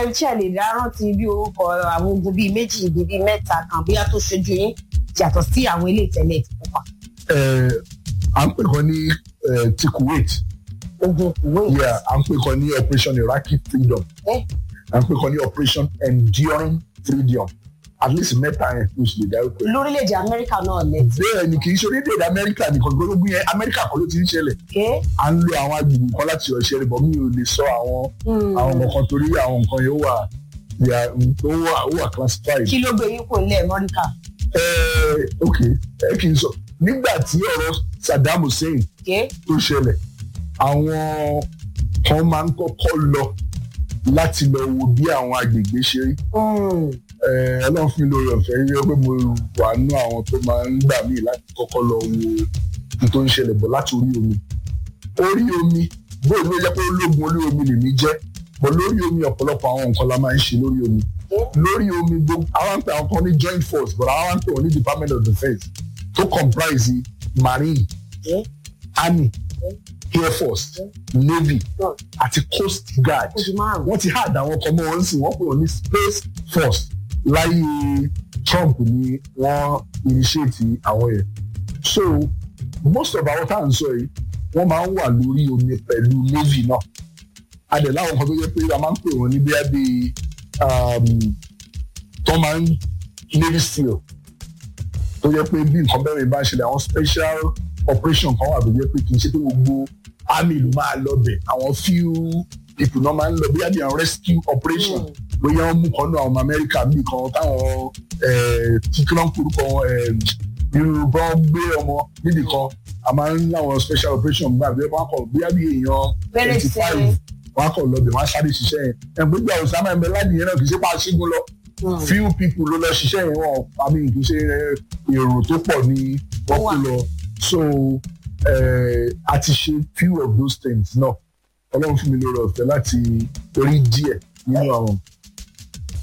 ẹ ṣe lè dá rántí bí orúkọ àwọn ogun bíi méjì ibi bíi mẹ́ta kan bóyá tó ṣojú yín yàtọ̀ sí àwọn ilé ìtẹ̀lẹ̀ ti pupa. Eh, à ń pè kan ní eh, ti Kuwait ogun kuwait. yeah, à ń pè kan ní operation Iraqi freedom Eh? à ń pè kan ní operation enduring freedom at least mẹ́ta yẹn ló sì lè dárúkọ ẹ̀. lórílẹ̀‐èdè amẹ́ríkà náà lẹ́tí. bẹ́ẹ̀ ni kì í ṣe orílẹ̀-èdè amẹ́ríkà nìkan gbogbo yẹn amẹ́ríkà kan ló ti ń ṣẹlẹ̀ ké à ń lo àwọn agbègbè kan láti ọ̀ṣẹ́ rẹ̀ bọ̀ mi ò lè sọ àwọn àwọn nǹkan torí àwọn nǹkan yẹn ó wà yà- ó wà ó wà classified. kí ló gbé yín kò lẹ́ amẹ́ríkà. Ẹ, ok ẹ kì í sọ nígbà tí ọ̀rọ̀ Saddam Hussein ké tó ṣẹlẹ̀ àwọn kan máa ń kọ́kọ́ lọ láti lọ wo bí àwọn agbègbè ṣe rí Ẹ, ọlọ́run fún mi lórí ọ̀fẹ́ rí pé mo wà nú àwọn tó máa ń gbà mí láti kọ́kọ́ lọ wo ohun tó ń ṣẹlẹ̀ bọ̀ láti orí omi orí omi bóyá ló jẹ́ pé ológun orí omi lèmi jẹ́ bọ̀ lórí omi ọ̀pọ̀lọpọ̀ àwọn nǹkan la máa ń ṣe lórí omi lórí omi gbogbo àwọn pè àwọn kan ní joint force but àwọn pè wọ́n ní department of defence tó comprise marine Yeah. army air force navy Yeah. àti coast guard oṣù márùn-ún. wọ́n ti hard àwọn ọkọ̀ mọ́ wọn sì wọ́n pè wọ́n ní space force láyé Trump ni wọ́n initiate àwọn yẹn so most of àwọn tá à ń sọ yìí wọ́n máa ń wà lórí omi pẹ̀lú navy náà adẹ̀ láwọn kan tó yẹ pé a máa ń pè wọ́n ní bí abẹ́ tó máa ń navy seal tó yẹ pé bí nǹkan bẹ́ẹ̀ bá ń ṣẹlẹ̀ àwọn special operation kan wà tó yẹ pé kì í ṣe pé gbogbo army ló máa lọ bẹ̀ àwọn few people náà máa ń lọ bóyá bí àwọn rescue operation bóyá wọ́n mú kan náà àwọn ọmọ Amẹ́ríkà bí kan táwọn kíkúrọ́ ń korúkọ wọn irú bọ́n gbé ọmọ níbì kan a máa ń láwọn special operation gbà bí wọ́n kọ̀ bóyá bí èèyàn Bẹ́rẹ̀ twenty five sí. wọ́n á kọ̀ lọ bẹ̀ wọ́n á sáré ṣiṣẹ́ yẹn ẹ̀ gbogbo àwọn sábà ń bẹ láti yẹn náà kì í ṣe pa ṣígun lọ few people ló lọ ṣiṣẹ́ yẹn wọn àmì kì í ṣe èrò tó pọ̀ ní wọ́n kó lọ so eh, a ti ṣe few of those things náà ọlọ́run fún mi lórí ọ̀fẹ́ láti rí díẹ̀ nínú àwọn.